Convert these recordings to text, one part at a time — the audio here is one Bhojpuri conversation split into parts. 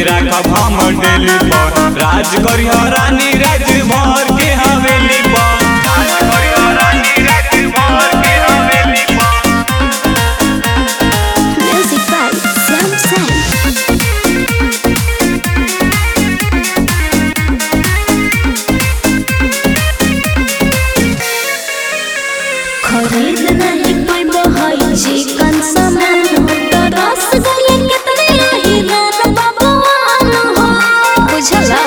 राखब हम डेली पर राज करिह रानी राज भर के हवेली पर राज करिह रानी राज भर के हवेली पर Music by Sam Sam. खरीद नहीं पैबो हई चिकन सामान हो तो रस गले कितने रही रान बाबूआन हो बुझला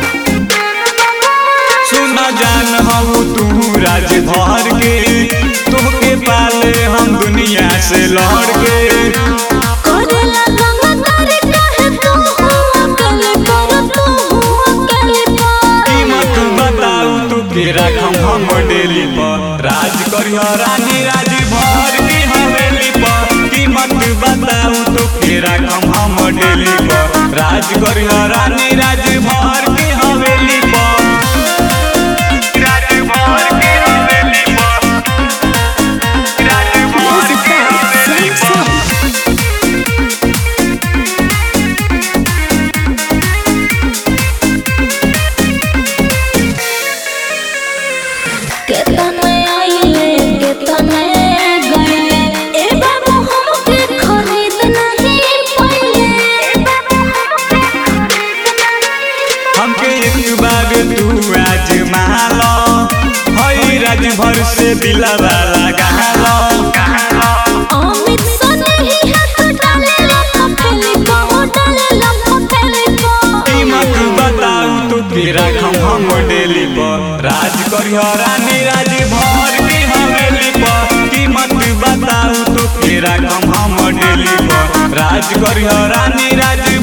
सुन जान हऊ तू राज भर के तोहके पाले हम दुनिया से लड़ के करेला रंग तारे काहे तू अकेले पर तू अकेले पर कीमत बताऊ तू के रखम हम डेली पर राज करिह रानी राज भर के हवेली पर कीमत बताऊ तू के रखम हम डेली पर राज करिह रानी राज भर के हवेली पर राज भर के हवेली पर राज भर Music के by हवेली Sam पर Sam. केतने आइले केतने गए ए बाबू हमके खरीद नहीं पइले हमके एक बार तू आजमा लो हई राज भर से दिलवा लगा लो अमित सन ही हाथ डाले लप फेले को डाले लप फेले को कीमत बताऊ तू के रखम हम डेली पर राज करिह रानी राज भर के हवेली पर कीमत बताऊ तू के रखम हम डेली पर राज करिह रानी राज